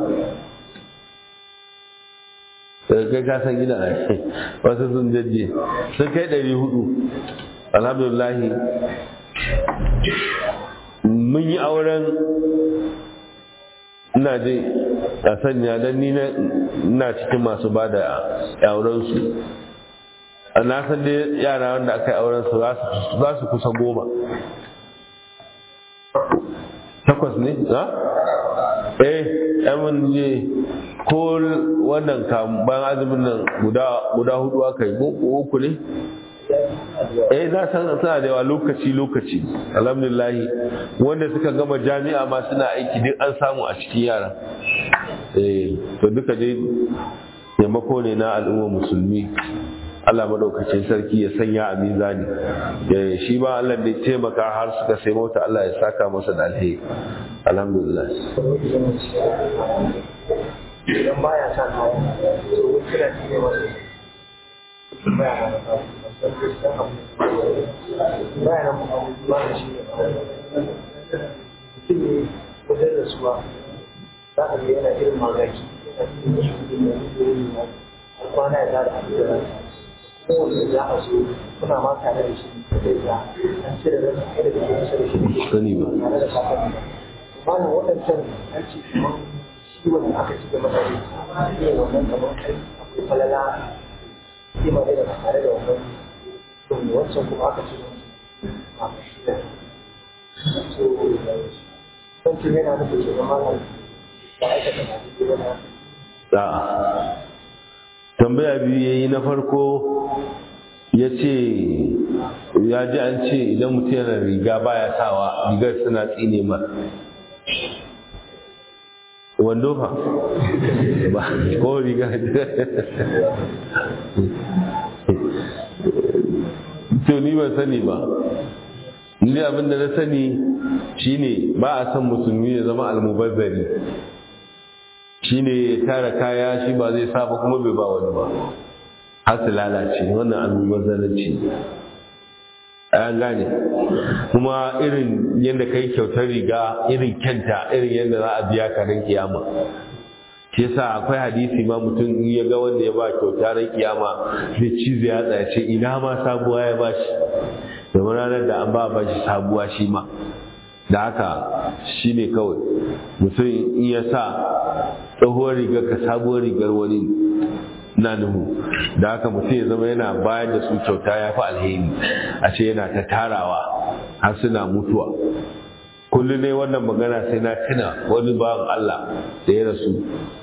kai ka san gina wasu sun jajje sun kai ɗari hudu alhamdulahi mun yi auren ina je a sanya don ni na cikin masu ba da aurensu na san dai yara wanda aka yi aurensu za su kusa goma takwas ne ha? eh yamin je ko wannan bayan azumin nan guda hudu aka yi uku ne eh za san suna da yawa lokaci lokaci alhamdulillah wanda suka gama jami'a ma suna aiki duk an samu a cikin yara eh to duka dai taimako ne na al'ummar musulmi Allah maɗaukacin sarki ya sanya a mizani shi ba Allah da taimaka har suka sai mota Allah ya saka masa da alheri alhamdulillah idan baya sa kaya to kira ne masa baya na baya na ba da shi ne mutum ne wajen da suwa za a ga yana irin magaki yana cikin shi ne kwana ya tada a cikin kowane za a zo kuna ma tare da shi da ya an cire da kai da ke kusa da shi sani ba tare da kafin ba na waɗancan an ce kamar shi wanda aka ci gaba da ne wannan kamar kai akwai falala shi ma da tare da wannan to wancan kuma aka ci a shi da so wancan yana nufin ke zama nan ba aikata na cikin wani A'a. tambaya biyu ya yi na farko ya ce ya ji an ce idan mutum yana riga baya sawa rigar suna tsine ma wando fa ba ko riga to ni ban sani ba ni abin da na sani shine ba a son musulmi ya zama almubazzari shi ne ya tara kaya shi ba zai saba kuma bai ba wani ba har su lalace wannan almubazzaranci an gane kuma irin yadda ka yi kyautar riga irin kyanta irin yadda za a biya ka ran kiyama shi yasa akwai hadisi ma mutum in ya ga wanda ya ba kyauta ran kiyama zai cize ya tsaya ce ina ma sabuwa ya bashi domin ranar da an ba bashi sabuwa shi ma da haka shi ne kawai mutum in ya sa tsohuwar rigar ka sabuwar rigar wani na nuhu da haka mutum ya zama yana bayar da su kyauta ya fi alheri a ce yana ta tarawa har suna mutuwa kullum ne wannan magana sai na tuna wani bawan Allah da ya rasu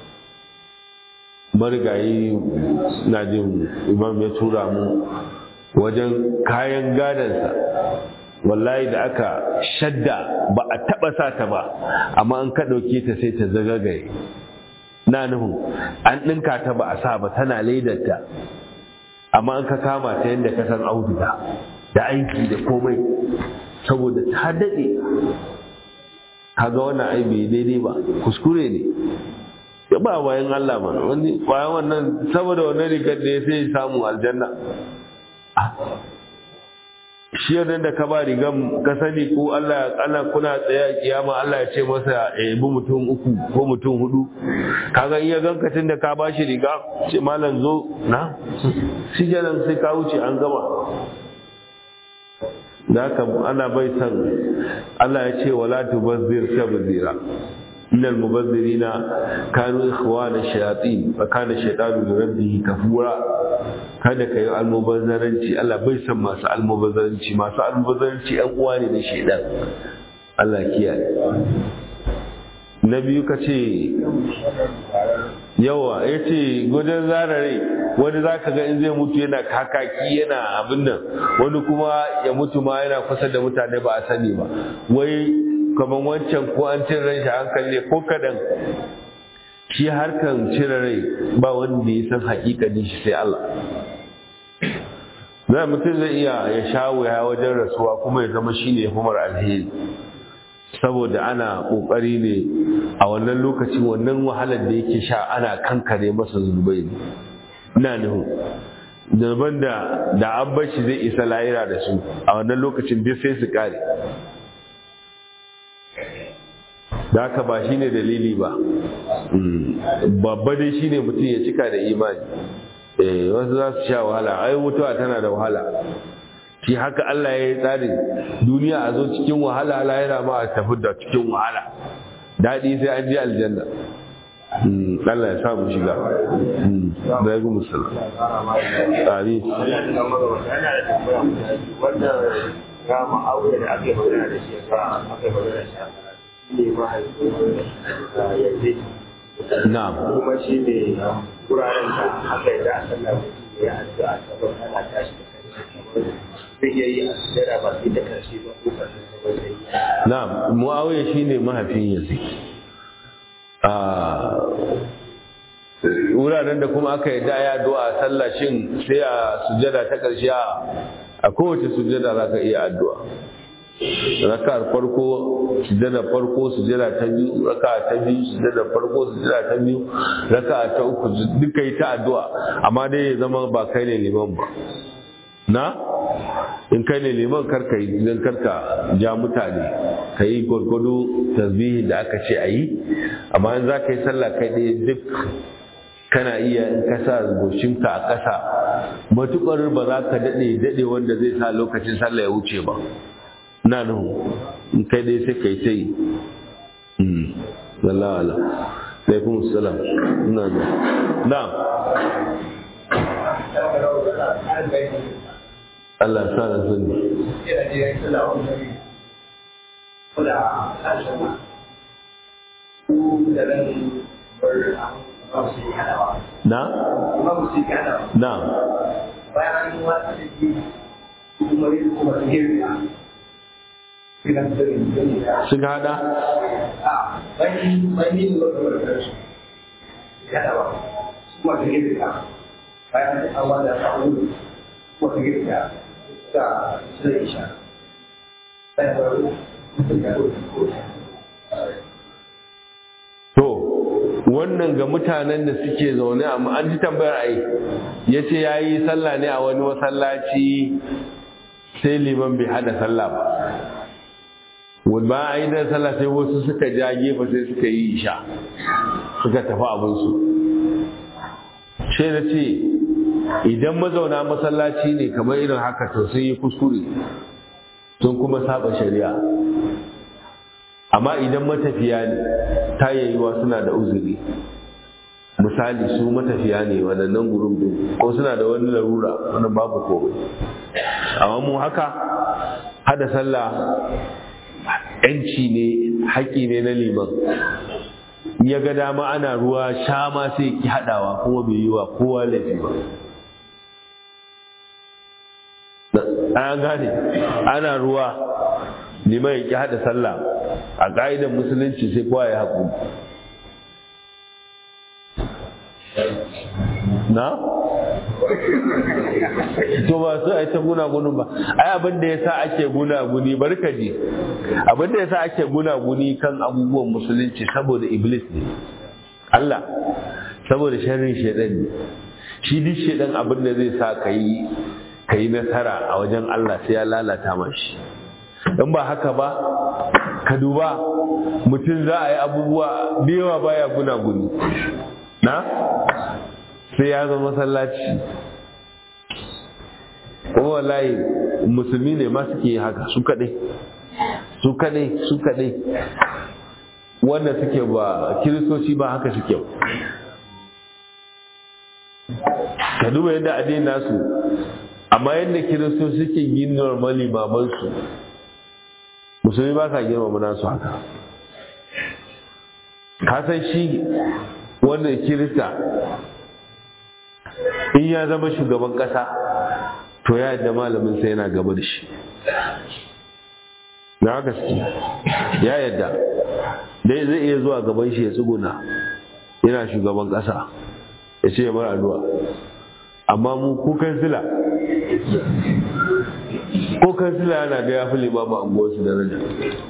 marigayi na jin imam ya tura mu wajen kayan gadansa wallahi da aka shadda ba a taba sa ta ba amma an ka ɗauke ta sai ta zagagaye na nuhu an ɗinka ta ba a sa ba tana ledarta amma an ka kama ta yadda ka san auduga da aiki da komai saboda ta daɗe kaga wannan ai bai daidai ba kuskure ne ya ba bayan Allah ba wani bayan wannan saboda wannan rigar da ya sai samu aljanna shi yadda da ka ba rigan ka sani ko Allah ana kuna tsaye a kiyama Allah ya ce masa ya yabi mutum uku ko mutum hudu kaga iya gankacin da ka bashi riga ce malam zo na shi kenan sai ka wuce an gama da haka ana bai san Allah ya ce wala tubazzir tabzira innal mubazzirina kanu ikhwana shayatin fa kana shaytanu li rabbih kafura kada ka yi almubazzaranci Allah bai san masu almubazzaranci masu almubazzaranci yan uwa ne na shaidan Allah kiyaye na biyu ka ce yawa ya ce gudun zarare wani za ka ga in zai mutu yana kakaki yana abin nan wani kuma ya mutu ma yana kusa da mutane ba a sani ba wai kamar wancan ko an cin ran shi hankali ko kadan shi harkan cire rai ba wanda ya san hakikanin shi sai Allah za mutum zai iya ya sha wuya wajen rasuwa kuma ya zama shine ya fi alheri saboda ana kokari ne a wannan lokacin wannan wahalar da yake sha ana kankare masa zunubai ne ina nuhu zunuban da da an bar shi zai isa layira da su a wannan lokacin duk sai su kare da haka ba shi ne dalili ba babba dai shi ne mutum ya cika da imani wasu za su sha wahala ai mutuwa tana da wahala shi haka Allah ya yi tsarin duniya a zo cikin wahala lahira ma a tafi da cikin wahala daɗi sai an je aljanna Allah ya samu shiga da ya gumu sallam amin wanda ga ma'auya da ake magana da shi ga aka magana da shi ne mahaifin yanzu na'am kuma shi ne wuraren da aka yi da a sallah ya addu'a saboda ana tashi da kanshi zai iya yi a sujjada ba sai da karshe ba ko karshen ba zai yi na'am muawiya shine mahaifin yazid a wuraren da kuma aka yadda ya addu'a sallah shin sai a sujada ta ƙarshe a kowace sujada za ka iya addu'a raka'ar farko sujada farko sujada ta biyu raka'a ta biyu sujada farko sujada ta biyu raka'a ta uku duka yi ta addu'a amma dai ya zama ba kai ne liman ba na in kai ne liman karka yi idan karka ja mutane ka yi gwargwado tasbihin da aka ce a yi amma in za ka yi sallah kai ɗaya duk kana iya in ka sa goshinka a ƙasa matuƙar ba za ka daɗe daɗe wanda zai sa lokacin sallah ya wuce ba na nuhu in kai dai sai kai ta yi wallah ala sai kuma salam ina da na Allah sa na sani na na bayan an yi wata da ke kuma yi kuma girka sun hada a bayan bayan yin lokacin da su kada ba kuma su girka bayan an wada ta wuri kuma su girka ta su da isha bayan wani mutum ya ko to wannan ga mutanen da suke zaune amma an ji tambayar ai ya ce ya yi sallah ne a wani masallaci sai liman bai hada sallah ba ba a yi da sallah sai wasu suka ja gefe sai suka yi isha suka tafi abinsu sai na ce idan mazauna masallaci ne kamar irin haka to sun yi kuskure sun kuma saba shari'a amma idan matafiya ne ta yayyuwa suna da uzuri misali su matafiya ne waɗannan gurin din ko suna da wani larura wani babu komai amma mu haka hada sallah yanci ne haƙƙi ne na liman ya ga dama ana ruwa sha ma sai ki haɗawa kuma bai yi wa kowa laifi ba an gane ana ruwa liman ya ki haɗa sallah a ƙa'idar musulunci sai kowa ya haƙu na? to ba su a ta gunagunin ba ai abin da ya sa ake gunaguni barkaji abin da ya sa ake gunaguni kan abubuwan musulunci saboda iblis ne Allah saboda sharrin shaidan ne shi duk shaidan abin da zai sa ka yi ka yi nasara a wajen Allah sai ya lalata mashi in ba haka ba ka duba mutum za a yi abubuwa da yawa baya gunaguni na sai ya zama masallaci kuma wallahi musulmi ne ma suke yi haka su kaɗai su kaɗai su kaɗai wanda suke ba kiristoci ba haka suke ka duba yadda addini nasu amma yadda kiristoci suke yin normali mamansu musulmi ba sa girmama nasu haka ka san shi wanda kirista in ya zama shugaban kasa to ya yadda malamin sai yana gaba da shi na haka suke ya yadda dai zai iya zuwa gaban shi ya tsuguna yana shugaban kasa ya ce mara addu'a amma mu kukan sila kukan sila yana da ya fi limama anguwarsu daraja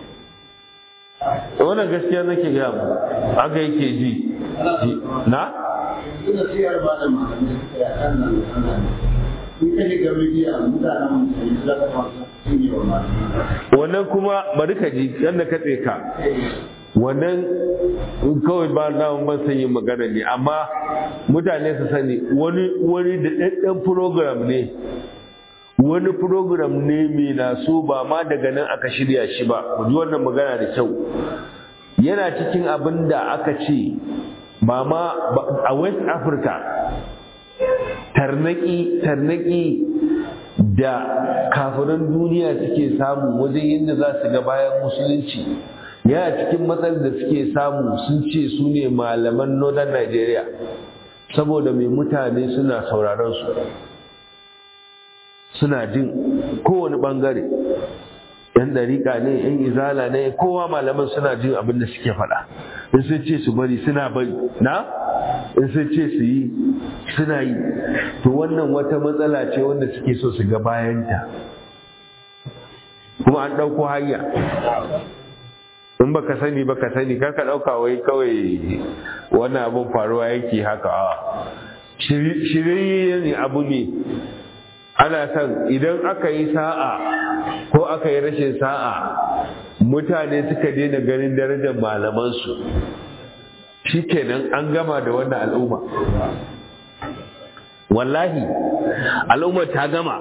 wannan gaskiya nake gaya mu haka yake ji na suna siyar ba da malamai suka yi kan nan nan in ka shiga midiya mutanen musulmi za ka masu sun yi wa malamai wannan kuma bari ka ji yadda ka ka wannan kawai ba na ban san yin magana ne amma mutane su sani wani wani da ɗanɗan program ne wani program ne mai naso ba ma daga nan aka shirya shi ba ku ji wannan magana da kyau yana cikin abin da aka ce ba ma a west africa tarnaki tarnaki da kafiran duniya suke samu wajen yadda za su ga bayan musulunci yana cikin matsalar da suke samu sun ce su ne malaman northern nigeria saboda mai mutane suna sauraron su suna jin kowane bangare yan dariƙa ne yan izala ne kowa malaman suna jin abin da suke faɗa in sun ce su bari suna bari na in sun ce su yi suna yi to wannan wata matsala ce wanda suke so su ga bayanta kuma an ɗauko hanya in baka sani baka sani kar ka ɗauka wai kawai wannan abin faruwa yake haka a shirye ne abu ne ana son idan aka yi sa'a ko aka yi rashin sa'a mutane suka daina ganin darajar malamansu shikenan an gama da wannan al'umma wallahi al'umma ta gama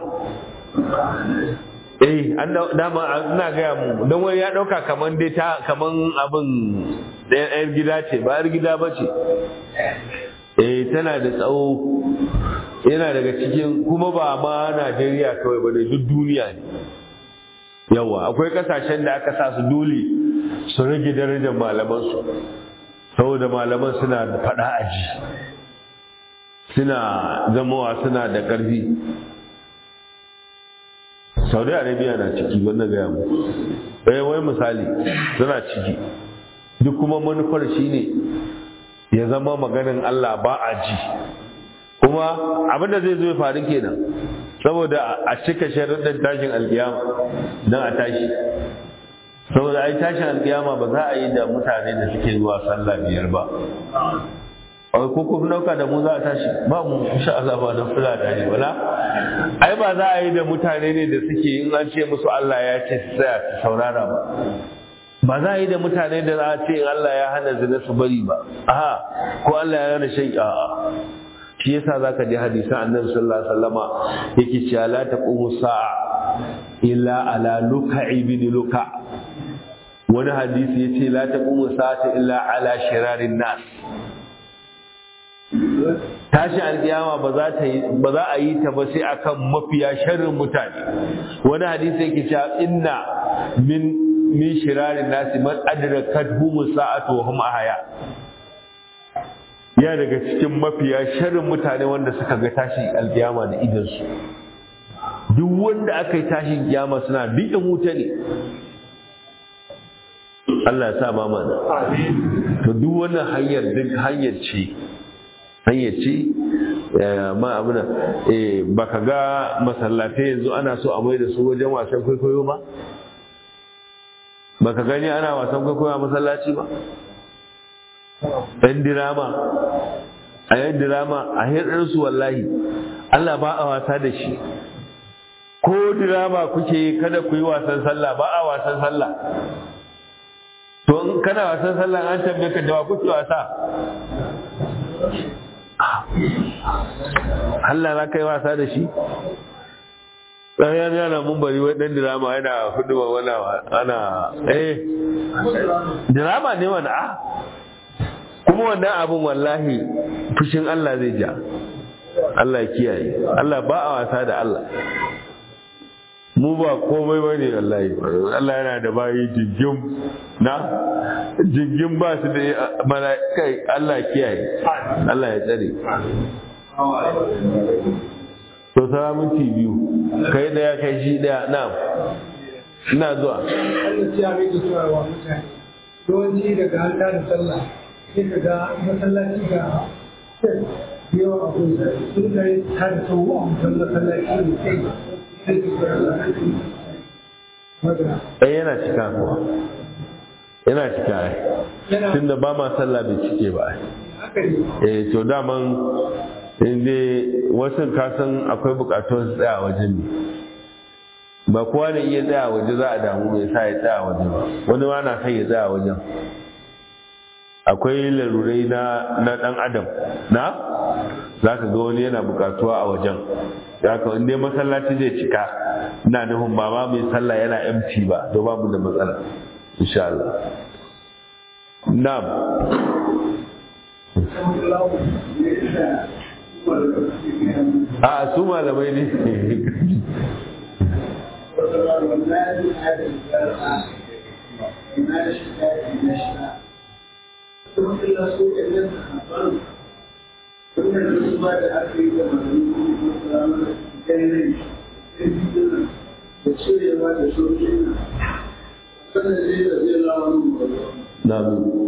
eh an dama ina gaya mu don wani ya dauka kaman dai ta kaman abin da yar gida ce ba yar gida ba ce eh tana da tsawo yana daga cikin kuma ba ma Najeriya kawai ba da duk duniya ne yawa akwai kasashen da aka sa su dole su rage darajar malaman su saboda malaman suna da fada aji suna zamawa suna da ƙarfi saudi arabia na ciki wannan gaya mu eh wai misali suna ciki duk kuma manufar shine ya zama maganin Allah ba a ji kuma abin da zai zo ya faru kenan saboda a cika sharuɗin tashin alkiyama don a tashi saboda ai tashin alkiyama ba za a yi da mutane da suke zuwa sallah biyar ba ai ko kun dauka da mu za a tashi ba mu insha Allah ba na fula da ne wala ai ba za a yi da mutane ne da suke in an ce musu Allah ya ce su tsaya su saurara ba ba za a yi da mutane da za a ce in Allah ya hana zina su bari ba aha ko Allah ya hana shan a'a shi yasa zaka ji hadisan Annabi sallallahu alaihi wasallama yake cewa la taqumu sa'a illa ala luka ibn luka wani hadisi yace la taqumu sa'ata illa ala shirarin nas tashi alkiyama ba za ta yi ba za a yi ta ba sai akan mafiya sharrin mutane wani hadisi yake cewa inna min min shirarin nasi man adrakat hum sa'atu wa hum ahya ya daga cikin mafiya sharrin mutane wanda suka ga tashi alkiyama da idan su duk wanda aka yi tashin kiyama suna dukkan wuta ne Allah ya sa ma mana to duk wannan hanyar duk hanyar ce hanyar ce ma abuna ba ka ga masallatai yanzu ana so a mai da su wajen wasan kwaikwayo ba ba ka gani ana wasan kwaikwayo a masallaci ba ɗan dirama a yan dirama a hirɗinsu wallahi Allah ba a wasa da shi ko dirama kuke kada ku yi wasan sallah ba a wasan sallah to in kana wasan sallah an tambaye ka da wa kuke wasa Allah na kai wasa da shi ɗayan yana mun bari wai ɗan dirama yana hudu wa wani ana eh dirama ne wani a kuma wannan abin wallahi fushin Allah zai ja Allah ya kiyaye Allah ba a wasa da Allah mu ba komai ba ne wallahi Allah yana da bayi jingim na jingim ba su da mala'ikai Allah kiyaye Allah ya tsare to sara minti biyu kai daya kai shi daya na ina zuwa Allah ya mai da cewa wa mutane yawanci daga an da sallah sai ka ga masallaci ga yawan abin da sun kai ta da sau a mutum masallaci ne sai sai ka ga Allah eh yana cika kuwa yana cika ai tunda ba ma sallah bai cike ba ai haka ne eh to daman inda wasu kasan akwai bukatun su tsaya wajen ne ba kowa ne iya tsaya waje za a damu mai sa ya tsaya waje ba wani ma na son ya tsaya wajen akwai larurai na na dan adam na za ka ga wani yana bukatuwa a wajen za ka inda masallaci zai cika ina nufin ba ma mai sallah yana empty ba to babu da matsala insha Allah na'am a su malamai ne da cirewa da sauƙi kada zai da zai lawa nan ba na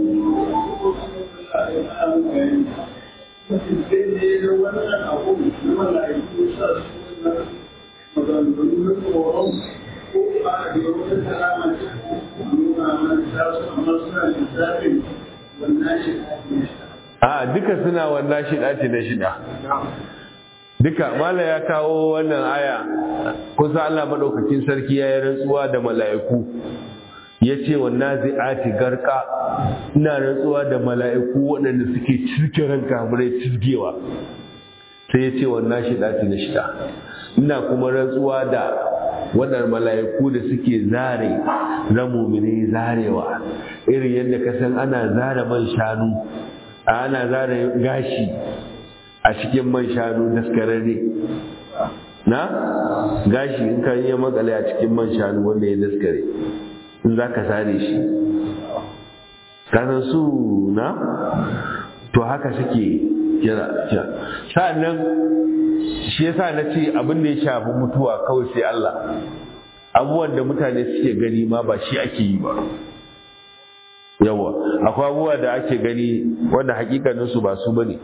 a duka suna wannan shida ce na shida duka mala ya kawo wannan aya kusa Allah madaukakin sarki ya yi rantsuwa da mala'iku ya ce wa nazi'ati garka ina rantsuwa da mala'iku waɗanda suke cirke ran kamurai cirgewa sai ya ce wa nashi ɗati na shida ina kuma rantsuwa da waɗanda mala'iku da suke zare na mumini zarewa irin yadda ka san ana zare man shanu ana zare gashi a cikin man shanu daskararre na gashi in ka yi makale a cikin man shanu wanda ya daskare in za ka sare shi kasan su na to haka suke kira sa'annan shi yasa na ce abin da ya shafi mutuwa kawai sai Allah abubuwan da mutane suke gani ma ba shi ake yi ba yawa akwai abubuwa da ake gani wanda hakikaninsu ba su bane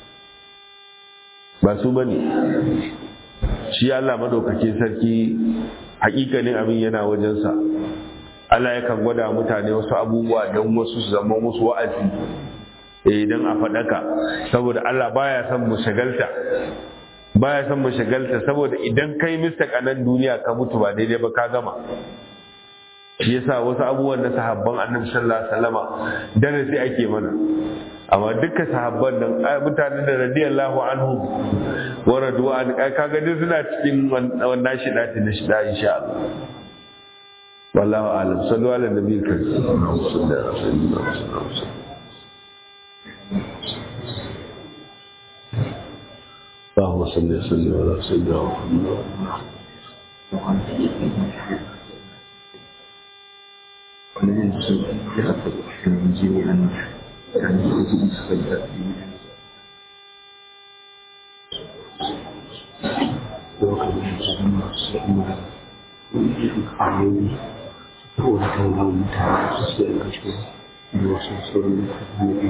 ba su bane shi Allah madaukakin sarki hakikanin abin yana wajensa Allah yakan gwada mutane wasu abubuwa don wasu su zama musu wa'azi idan a faɗaka saboda Allah baya son mu shagalta baya son mu shagalta saboda idan kai mista kanan duniya ka mutu ba daidai ba ka gama shi yasa wasu abubuwan na sahabban annabi sallallahu alaihi wasallama darasi ake mana amma duka sahabban nan mutanen da radiyallahu anhu wa radu an kaga duk suna cikin wannan shida na shida insha Allah wallahu alam sallu ala nabiyil karim اللهم صل وسلم على سيدنا محمد والذين يغفر من جميعا كان يخرج السيئات وكان يسمى السماء ويقول وكان لهم متعب السيئات وصوصر من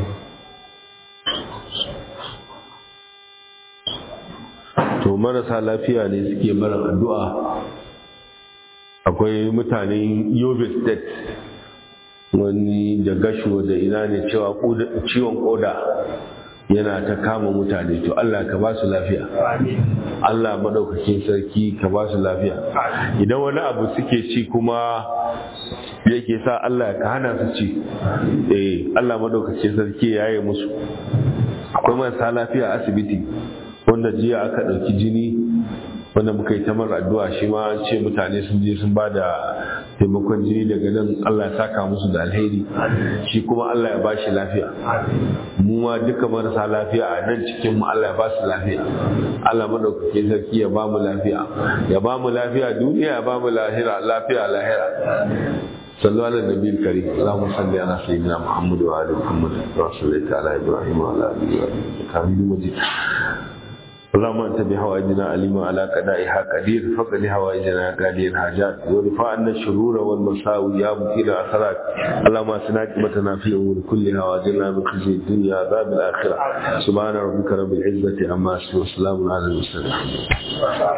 to marasa lafiya ne suke mara addu'a akwai mutanen yobe state wani da gasho da ina ne cewa ciwon koda yana ta kama mutane to Allah ka ba su lafiya Allah madaukakin sarki ka ba su lafiya idan wani abu suke ci kuma yake sa Allah ka hana su ci eh Allah madaukakin sarki ya yi musu akwai marasa lafiya a asibiti wanda jiya aka ɗauki jini wanda muka yi tamar addu'a shi ma an ce mutane sun je sun ba da taimakon jini daga nan Allah ya saka musu da alheri shi kuma Allah ya bashi lafiya mu ma duka marasa lafiya a nan cikin mu Allah ya ba su lafiya Allah madaukakin sarki ya ba mu lafiya ya ba mu lafiya duniya ya ba mu lahira lafiya lahira صلوا على النبي الكريم اللهم صل على سيدنا محمد وعلى محمد كما صليت على ابراهيم وعلى ال ابراهيم انك حميد مجيد اللهم انت بحوائجنا عليم على قضائها قدير فقد حوائجنا قادر الحاجات ورفع عنا الشرور والمساوي يا مكيل الاثرات اللهم اسنا عاقبتنا في الامور كلها واجرنا من خزي الدنيا عذاب الاخره سبحان ربك رب العزه عما يصفون وسلام على المرسلين